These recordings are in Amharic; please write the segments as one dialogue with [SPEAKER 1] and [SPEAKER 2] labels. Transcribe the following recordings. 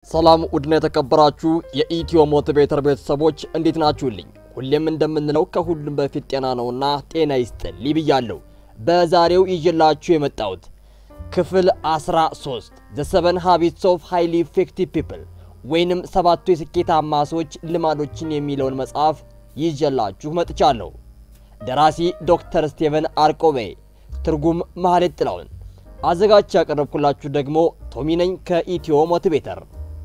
[SPEAKER 1] ሰላም ውድና የተከበራችሁ የኢትዮ ሞቲቬተር ቤተሰቦች እንዴት ናችሁልኝ? ሁሌም እንደምንለው ከሁሉም በፊት ጤና ነውና ጤና ይስጥልኝ ብያለሁ። በዛሬው ይዤላችሁ የመጣሁት ክፍል 13 ዘ ሰቨን ሃቢትስ ኦፍ ሃይሊ ኢፌክቲቭ ፒፕል ወይንም ሰባቱ የስኬታማ ሰዎች ልማዶችን የሚለውን መጽሐፍ ይዤላችሁ መጥቻለሁ። ደራሲ ዶክተር ስቴቨን አርቆቤ፣ ትርጉም ማህሌት ጥላውን፣ አዘጋጅ ያቀረብኩላችሁ ደግሞ ቶሚ ነኝ ከኢትዮ ሞቲቬተር።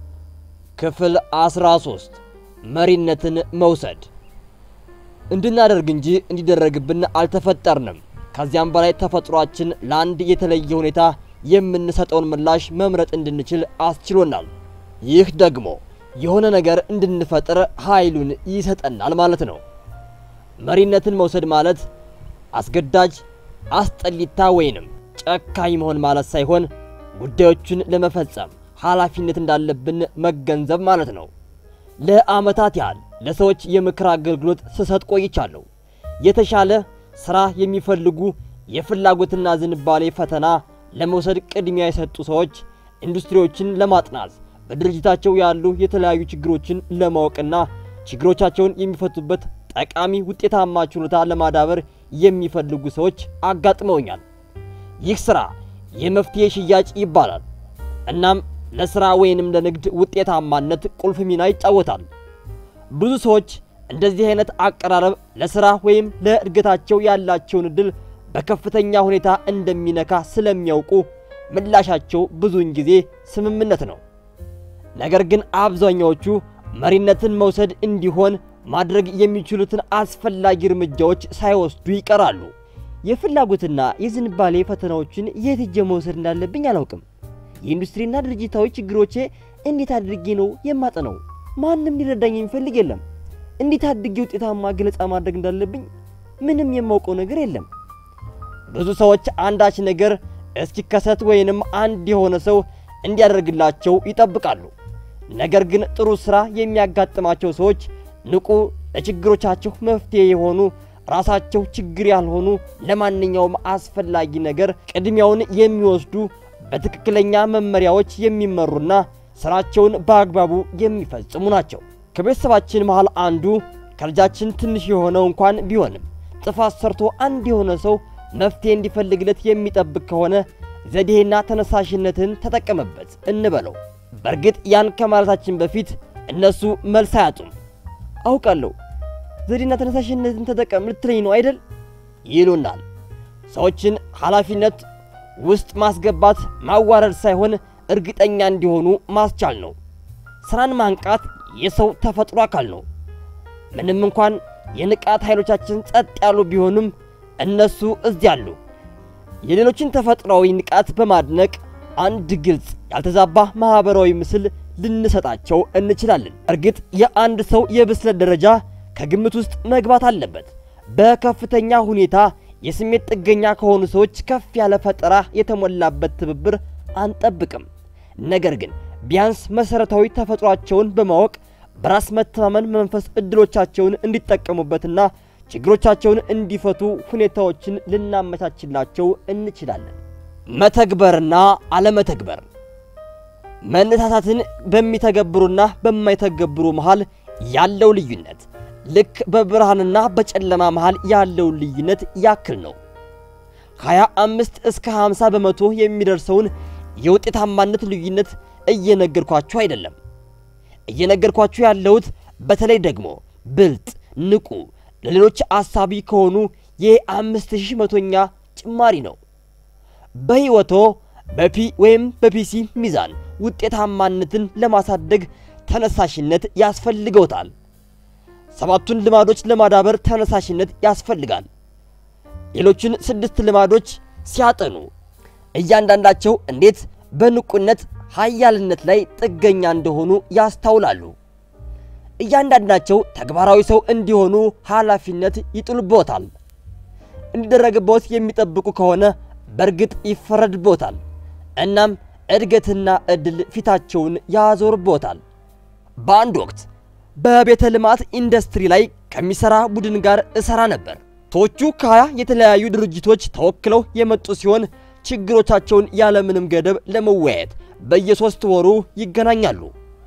[SPEAKER 1] ክፍል 13 መሪነትን መውሰድ። እንድናደርግ እንጂ እንዲደረግብን አልተፈጠርንም። ከዚያም በላይ ተፈጥሯችን ለአንድ የተለየ ሁኔታ የምንሰጠውን ምላሽ መምረጥ እንድንችል አስችሎናል። ይህ ደግሞ የሆነ ነገር እንድንፈጥር ኃይሉን ይሰጠናል ማለት ነው። መሪነትን መውሰድ ማለት አስገዳጅ፣ አስጠሊታ ወይንም ጨካኝ መሆን ማለት ሳይሆን ጉዳዮችን ለመፈጸም ኃላፊነት እንዳለብን መገንዘብ ማለት ነው። ለዓመታት ያህል ለሰዎች የምክር አገልግሎት ስሰጥ ቆይቻለሁ። የተሻለ ሥራ የሚፈልጉ የፍላጎትና ዝንባሌ ፈተና ለመውሰድ ቅድሚያ የሰጡ ሰዎች ኢንዱስትሪዎችን ለማጥናት በድርጅታቸው ያሉ የተለያዩ ችግሮችን ለማወቅና ችግሮቻቸውን የሚፈቱበት ጠቃሚ ውጤታማ ችሎታ ለማዳበር የሚፈልጉ ሰዎች አጋጥመውኛል። ይህ ሥራ የመፍትሄ ሽያጭ ይባላል። እናም ለሥራ ወይንም ለንግድ ውጤታማነት ቁልፍ ሚና ይጫወታል። ብዙ ሰዎች እንደዚህ አይነት አቀራረብ ለሥራ ወይም ለእድገታቸው ያላቸውን ዕድል በከፍተኛ ሁኔታ እንደሚነካ ስለሚያውቁ ምላሻቸው ብዙውን ጊዜ ስምምነት ነው። ነገር ግን አብዛኛዎቹ መሪነትን መውሰድ እንዲሆን ማድረግ የሚችሉትን አስፈላጊ እርምጃዎች ሳይወስዱ ይቀራሉ። የፍላጎትና የዝንባሌ ፈተናዎችን የት ሄጄ መውሰድ እንዳለብኝ አላውቅም። የኢንዱስትሪና ድርጅታዊ ችግሮቼ እንዴት አድርጌ ነው የማጠነው? ማንም ሊረዳኝ የሚፈልግ የለም። እንዴት አድርጌ ውጤታማ ገለጻ ማድረግ እንዳለብኝ ምንም የማውቀው ነገር የለም። ብዙ ሰዎች አንዳች ነገር እስኪከሰት ወይንም አንድ የሆነ ሰው እንዲያደርግላቸው ይጠብቃሉ። ነገር ግን ጥሩ ሥራ የሚያጋጥማቸው ሰዎች ንቁ፣ ለችግሮቻቸው መፍትሄ የሆኑ ራሳቸው ችግር ያልሆኑ ለማንኛውም አስፈላጊ ነገር ቅድሚያውን የሚወስዱ በትክክለኛ መመሪያዎች የሚመሩና ስራቸውን በአግባቡ የሚፈጽሙ ናቸው። ከቤተሰባችን መሃል አንዱ ከልጃችን ትንሽ የሆነው እንኳን ቢሆንም ጥፋት ሰርቶ አንድ የሆነ ሰው መፍትሄ እንዲፈልግለት የሚጠብቅ ከሆነ ዘዴና ተነሳሽነትን ተጠቀመበት እንበለው። በእርግጥ ያን ከማለታችን በፊት እነሱ መልስ አያጡም። አውቃለሁ ዘዴና ተነሳሽነትን ተጠቀም ልትለኝ ነው አይደል? ይሉናል። ሰዎችን ኃላፊነት ውስጥ ማስገባት ማዋረድ ሳይሆን እርግጠኛ እንዲሆኑ ማስቻል ነው። ስራን ማንቃት የሰው ተፈጥሮ አካል ነው። ምንም እንኳን የንቃት ኃይሎቻችን ጸጥ ያሉ ቢሆኑም እነሱ እዚያ አሉ። የሌሎችን ተፈጥሯዊ ንቃት በማድነቅ አንድ ግልጽ ያልተዛባ ማህበራዊ ምስል ልንሰጣቸው እንችላለን። እርግጥ የአንድ ሰው የብስለት ደረጃ ከግምት ውስጥ መግባት አለበት። በከፍተኛ ሁኔታ የስሜት ጥገኛ ከሆኑ ሰዎች ከፍ ያለ ፈጠራ የተሞላበት ትብብር አንጠብቅም። ነገር ግን ቢያንስ መሰረታዊ ተፈጥሯቸውን በማወቅ በራስ መተማመን መንፈስ እድሎቻቸውን እንዲጠቀሙበትና ችግሮቻቸውን እንዲፈቱ ሁኔታዎችን ልናመቻችላቸው እንችላለን። መተግበርና አለመተግበር መነሳሳትን በሚተገብሩና በማይተገብሩ መሃል ያለው ልዩነት ልክ በብርሃንና በጨለማ መሃል ያለውን ልዩነት ያክል ነው። 25 እስከ 50 በመቶ የሚደርሰውን የውጤታማነት ልዩነት እየነገርኳችሁ አይደለም። እየነገርኳችሁ ያለሁት በተለይ ደግሞ ብልጥ፣ ንቁ፣ ለሌሎች አሳቢ ከሆኑ የአምስት ሺህ መቶኛ ጭማሪ ነው። በሕይወቶ በፒ ወይም በፒሲ ሚዛን ውጤታማነትን ለማሳደግ ተነሳሽነት ያስፈልገውታል። ሰባቱን ልማዶች ለማዳበር ተነሳሽነት ያስፈልጋል። ሌሎችን ስድስት ልማዶች ሲያጠኑ እያንዳንዳቸው እንዴት በንቁነት ኃያልነት ላይ ጥገኛ እንደሆኑ ያስታውላሉ። እያንዳንዳቸው ተግባራዊ ሰው እንዲሆኑ ኃላፊነት ይጥሉቦታል። እንዲደረግቦት የሚጠብቁ ከሆነ በእርግጥ ይፈረድቦታል። እናም እድገትና ዕድል ፊታቸውን ያዞርቦታል። በአንድ ወቅት በቤተ ልማት ኢንዱስትሪ ላይ ከሚሰራ ቡድን ጋር እሰራ ነበር። ሰዎቹ ከሀያ የተለያዩ ድርጅቶች ተወክለው የመጡ ሲሆን ችግሮቻቸውን ያለምንም ገደብ ለመወያየት በየሶስት ወሩ ይገናኛሉ።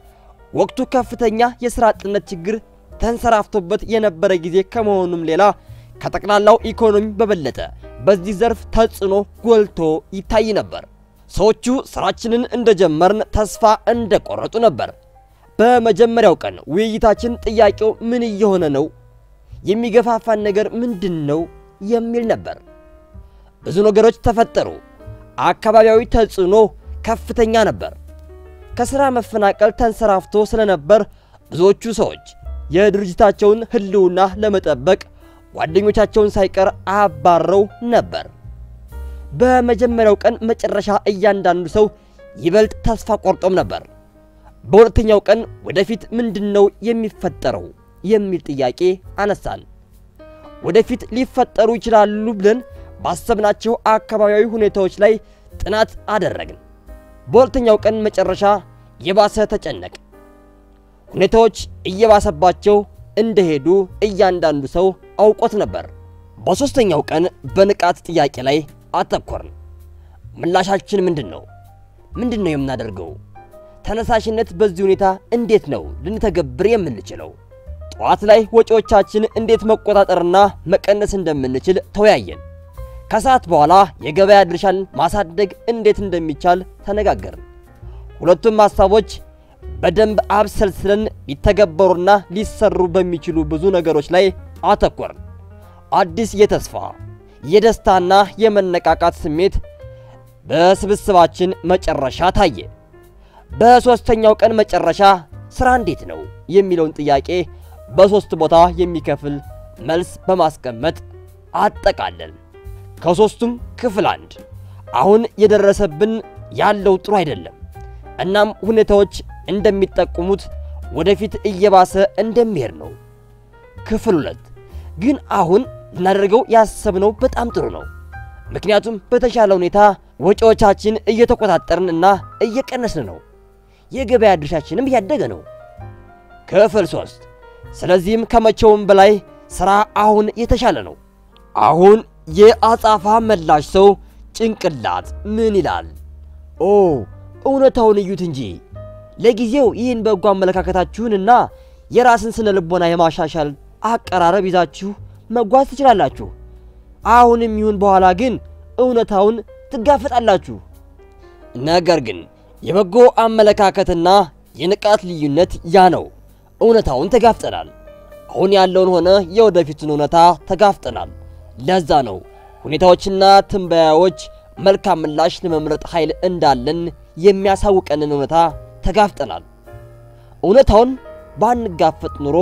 [SPEAKER 1] ወቅቱ ከፍተኛ የሥራ አጥነት ችግር ተንሰራፍቶበት የነበረ ጊዜ ከመሆኑም ሌላ ከጠቅላላው ኢኮኖሚ በበለጠ በዚህ ዘርፍ ተጽዕኖ ጎልቶ ይታይ ነበር። ሰዎቹ ስራችንን እንደጀመርን ተስፋ እንደቆረጡ ነበር። በመጀመሪያው ቀን ውይይታችን ጥያቄው ምን እየሆነ ነው? የሚገፋፋን ነገር ምንድን ነው? የሚል ነበር። ብዙ ነገሮች ተፈጠሩ። አካባቢያዊ ተጽዕኖ ከፍተኛ ነበር። ከሥራ መፈናቀል ተንሰራፍቶ ስለነበር ብዙዎቹ ሰዎች የድርጅታቸውን ሕልውና ለመጠበቅ ጓደኞቻቸውን ሳይቀር አባረው ነበር። በመጀመሪያው ቀን መጨረሻ እያንዳንዱ ሰው ይበልጥ ተስፋ ቆርጦም ነበር። በሁለተኛው ቀን ወደፊት ምንድነው የሚፈጠረው የሚል ጥያቄ አነሳን። ወደፊት ሊፈጠሩ ይችላሉ ብለን ባሰብናቸው አካባቢያዊ ሁኔታዎች ላይ ጥናት አደረግን። በሁለተኛው ቀን መጨረሻ የባሰ ተጨነቅ። ሁኔታዎች እየባሰባቸው እንደሄዱ እያንዳንዱ ሰው አውቆት ነበር። በሦስተኛው ቀን በንቃት ጥያቄ ላይ አተኮርን። ምላሻችን ምንድን ነው? ምንድን ነው የምናደርገው? ተነሳሽነት በዚህ ሁኔታ እንዴት ነው ልንተገብር የምንችለው? ጠዋት ላይ ወጪዎቻችን እንዴት መቆጣጠርና መቀነስ እንደምንችል ተወያየን። ከሰዓት በኋላ የገበያ ድርሻን ማሳደግ እንዴት እንደሚቻል ተነጋገርን። ሁለቱም ሐሳቦች በደንብ አብሰልስለን ሊተገበሩና ሊሰሩ በሚችሉ ብዙ ነገሮች ላይ አተኮርን። አዲስ የተስፋ የደስታና የመነቃቃት ስሜት በስብስባችን መጨረሻ ታየ። በሦስተኛው ቀን መጨረሻ ሥራ እንዴት ነው የሚለውን ጥያቄ በሦስት ቦታ የሚከፍል መልስ በማስቀመጥ አጠቃለን። ከሦስቱም ክፍል አንድ አሁን የደረሰብን ያለው ጥሩ አይደለም፣ እናም ሁኔታዎች እንደሚጠቁሙት ወደፊት እየባሰ እንደሚሄድ ነው። ክፍል ሁለት ግን አሁን ልናደርገው ያሰብነው በጣም ጥሩ ነው፣ ምክንያቱም በተሻለ ሁኔታ ወጪዎቻችን እየተቆጣጠርን እና እየቀነስን ነው። የገበያ ድርሻችንም እያደገ ነው። ክፍል ሶስት ስለዚህም ከመቼውም በላይ ሥራ አሁን የተሻለ ነው። አሁን የአጻፋ መላሽ ሰው ጭንቅላት ምን ይላል? ኦ እውነታውን እዩት እንጂ ለጊዜው ይህን በጎ አመለካከታችሁንና የራስን ስነ ልቦና የማሻሻል አቀራረብ ይዛችሁ መጓዝ ትችላላችሁ። አሁንም ይሁን በኋላ ግን እውነታውን ትጋፈጣላችሁ። ነገር ግን የበጎ አመለካከትና የንቃት ልዩነት ያ ነው። እውነታውን ተጋፍጠናል። አሁን ያለውን ሆነ የወደፊቱን እውነታ ተጋፍጠናል። ለዛ ነው ሁኔታዎችና ትንበያዎች መልካም ምላሽ ለመምረጥ ኃይል እንዳለን የሚያሳውቀንን እውነታ ተጋፍጠናል። እውነታውን ባንጋፈጥ ኑሮ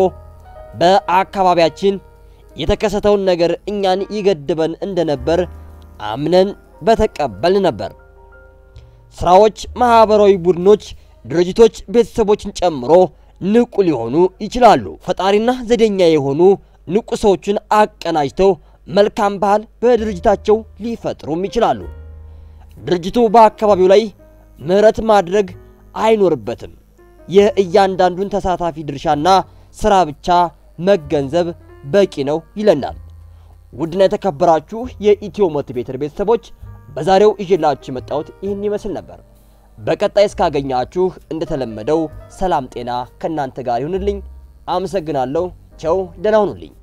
[SPEAKER 1] በአካባቢያችን የተከሰተውን ነገር እኛን ይገድበን እንደነበር አምነን በተቀበልን ነበር። ስራዎች፣ ማህበራዊ ቡድኖች፣ ድርጅቶች ቤተሰቦችን ጨምሮ ንቁ ሊሆኑ ይችላሉ። ፈጣሪና ዘዴኛ የሆኑ ንቁ ሰዎችን አቀናጅተው መልካም ባህል በድርጅታቸው ሊፈጥሩም ይችላሉ። ድርጅቱ በአካባቢው ላይ ምህረት ማድረግ አይኖርበትም። የእያንዳንዱን ተሳታፊ ድርሻና ስራ ብቻ መገንዘብ በቂ ነው ይለናል። ውድና የተከበራችሁ የኢትዮ ሞቲቬተር ቤተሰቦች በዛሬው ይዤላችሁ የመጣሁት ይህን ይመስል ነበር። በቀጣይ እስካገኛችሁ እንደተለመደው ሰላም ጤና ከእናንተ ጋር ይሁንልኝ። አመሰግናለሁ። ቸው ደህና ሁኑልኝ።